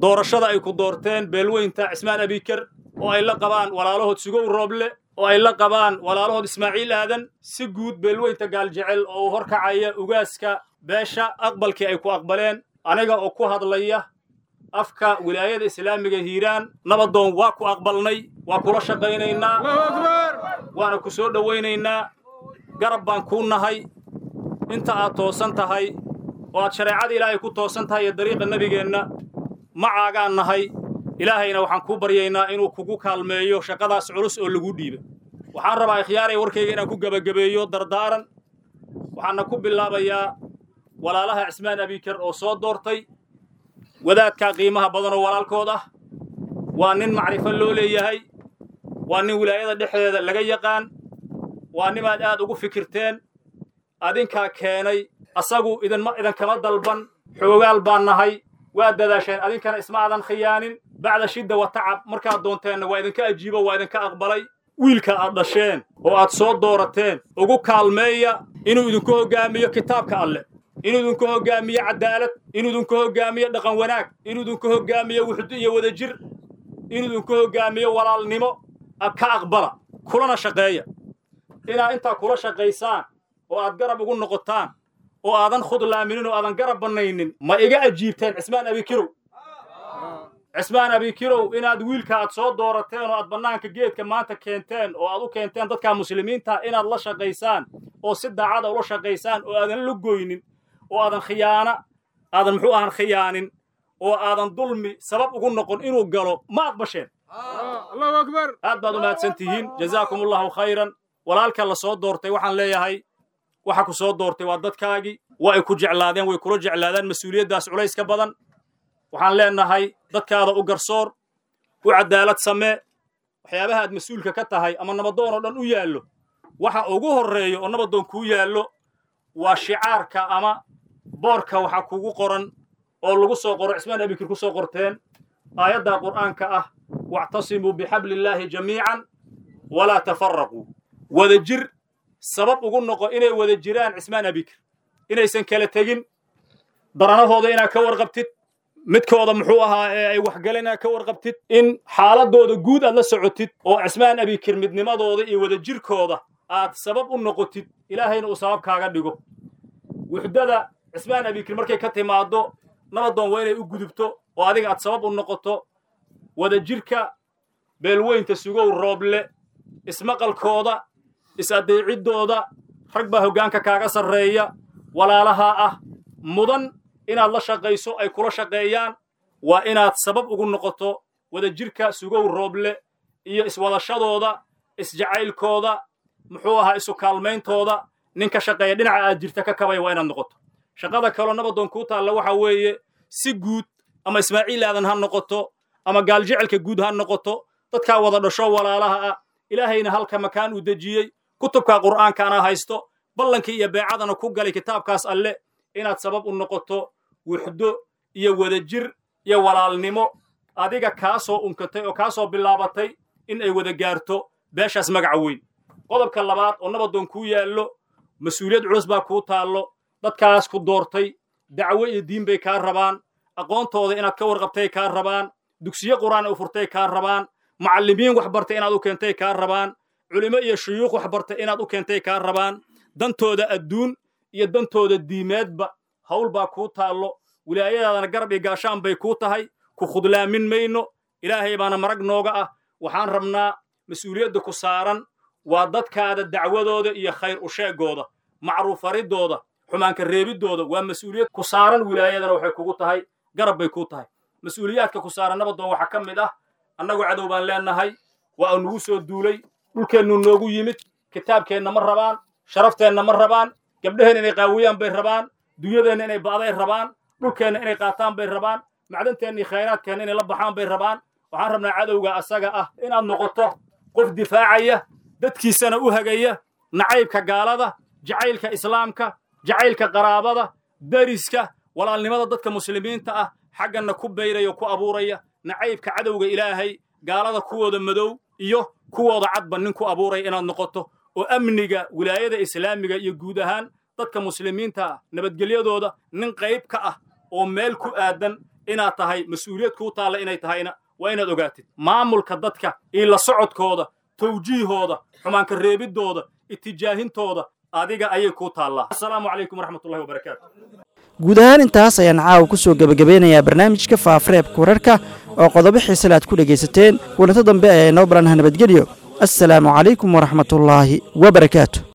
Speaker 11: doorashada ay ku doorteen beelweynta cismaan abiker oo ay la qabaan walaalahood sugow rooble oo ay la qabaan walaalahood ismaaciil aadan si guud beelweynta gaaljecel oo u horkacaya ugaaska beesha aqbalkii ay ku aqbaleen aniga oo ku hadlaya afka wilaayada islaamiga hiiraan nabadoon waa ku aqbalnay waa kula shaqaynaynaa waana ku soo dhowaynaynaa garab baan kuu nahay inta aad toosan tahay oo aad shareecada ilaahay ku toosan tahay iyo dariiqa nebigeenna macaagaan nahay ilaahayna waxaan kuu baryaynaa inuu kugu kaalmeeyo shaqadaas culus oo lagu dhiibay waxaan rabaa ikhyaaray warkayga inaan ku gebagabeeyo dardaaran waxaana ku bilaabayaa walaalaha cismaan abiker oo soo doortay wadaadkaa qiimaha badan oo walaalkood ah waa nin macrifo loo leeyahay waa nin wilaayada dhexdeeda laga yaqaan waa nimaad aad ugu fikirteen adinkaa keenay asagu idinma idinkama dalban xoogaal baan nahay waa dadaasheen adinkana isma aadan khiyaanin bacda shidda wa tacab markaad doonteenna waa idinka ajiibo waa idinka aqbalay wiilka aad dhasheen oo aad soo doorateen ugu kaalmeeya inuu idinku hoggaamiyo kitaabka alleh inuu idinku hoggaamiyo cadaalad inuu idinku hoggaamiyo dhaqan wanaag inuu idinku hoggaamiyo wuxdo iyo wadajir inuu idinku hoggaamiyo walaalnimo ka aqbala kulana shaqeeya inaad intaa kula shaqaysaan oo aad garab ugu noqotaan oo aadan khudlaaminin oo aadan garab bannaynin ma iga ajiibteen cismaan abikirow cismaan abikirow inaad wiilka aad soo doorateen oo aad bannaanka geedka maanta keenteen oo aad u keenteen dadka muslimiinta inaad la shaqaysaan oo si daacada ula shaqaysaan oo aadan la goynin oo aadan khiyaana aadan muxuu ahan khiyaanin oo aadan dulmi sabab ugu noqon inuu galo ma aqbasheen aad baad u mahadsan tihiin jazaakum allahu khayran walaalka la soo doortay waxaan leeyahay waxa ku soo doortay waa dadkaagii waa ay ku jeclaadeen way kula jeclaadaan mas-uuliyaddaas culayska badan waxaan leenahay dadkaada u garsoor u cadaalad samee waxyaabaha aad mas-uulka ka tahay ama nabadoon oo dhan u yaallo waxa ugu horreeya oo nabadoon kuu yaallo waa shicaarka ama boorka waxa kugu qoran oo lagu soo qoro cismaan abikir ku soo qorteen aayadda qur'aanka ah wactasimuu bixabliillaahi jamiican walaa tafaraquu wada jir sabab ugu noqo inay wada jiraan cismaan abikir inaysan kala tegin daranahooda inaad ka warqabtid midkooda muxuu ahaa ee ay waxgaleen inaad ka warqabtid in xaaladooda guud aad la socotid oo cismaan abikir midnimadooda iyo wada jirkooda aad sabab u noqotid ilaahayna uu sabab kaaga dhigo wuxdada cismaan abikir markay ka timaaddo nabadoon waa inay u gudubto oo adiga aad sabab u noqoto wada jirka beelweynta sugow rooble ismaqalkooda is-addeeciddooda rag baa hoggaanka kaaga sarreeya walaalahaa ah mudan inaad la shaqayso ay kula shaqeeyaan waa inaad sabab ugu noqoto wada jirka sugow rooble iyo iswadashadooda isjacaylkooda muxuu ahaa isu kaalmayntooda nin ka shaqeeya dhinaca aad jirta ka kabaya waa inaad noqoto shaqada kaloo nabadoon kuu taalla waxa weeye si guud ama ismaaciil aadan ha noqoto ama gaaljecalka guud ha noqoto dadkaa wada dhasho walaalaha ah ilaahayna halka makaan uu dejiyey kutubka qur'aankaana haysto ballankii iyo beecadana ku galay kitaabkaas alle inaad sabab u noqoto wuxdo iyo wadajir iyo walaalnimo adiga kaa soo unkatay oo kaa soo bilaabatay in ay wada gaarto beeshaas magaca weyn qodobka labaad oo nabadoon kuu yaallo mas-uuliyad culus baa kuu taallo dadkaas ku doortay dacwo iyo diin bay kaa rabaan aqoontooda inaad ka warqabtay kaa rabaan dugsiyo qur'aan u furtay kaa rabaan macallimiin wax bartay inaad u keentay kaa rabaan culimo iyo shuyuukh wax bartay inaad u keentay kaa rabaan dantooda adduun iyo dantooda diimeedba hawl baa kuu taallo wilaayadaadana garab iyo gaashaan bay kuu tahay ku khudlaamin mayno ilaahay baana marag nooga ah waxaan rabnaa mas-uuliyadda ku saaran waa dadkaada dacwadooda iyo khayr u sheegooda macruufaridooda xumaanka reebiddooda waa mas-uuliyad ku saaran wilaayadana waxay kugu tahay garab bay kuu tahay mas-uuliyaadka ku saaran nabadoon waxaa ka mid ah annagu cadow baan leenahay waa uu nagu soo duulay dhulkeennu noogu yimid kitaabkeenna ma rabaan sharafteenna ma rabaan gabdhaheenna inay qaawiyaan bay rabaan dunyadeenna inay ba'day rabaan dhulkeenna inay qaataan bay rabaan macdanteenna iyo khayraadkeenna inay la baxaan bay rabaan waxaan rabnaa cadowga asaga ah inaad noqoto qof difaacaya dadkiisana u hagaya nacaybka gaalada jacaylka islaamka jacaylka qaraabada dariska walaalnimada dadka muslimiinta ah xagganna ku bayraya o ku abuuraya nacaybka cadowga ilaahay gaalada kuwooda madow iyo kuwooda cadba nin ku abuuraya inaad noqoto oo amniga wilaayada islaamiga iyo guud ahaan dadka muslimiinta ah nabadgelyadooda nin qayb ka ah oo meel ku aadan inaad tahay mas-uuliyad kuu taalla inay tahayna waa inaad ogaatid maamulka dadka iyo la socodkooda tawjiihooda xumaanka reebiddooda itijaahintooda adiga ayay kuu taallaa assalaamu calaykum waraxmatullahi wabarakaatu
Speaker 2: guud ahaan intaas ayaan caawa ku soo gebagabeynayaa barnaamijka faafareebka wararka oo qodobo xiisale aad ku dhegaysateen kulanto dambe ayaa inoo baranah nabadgelyo assalaamu calaykum waraxmatullaahi wabarakaatu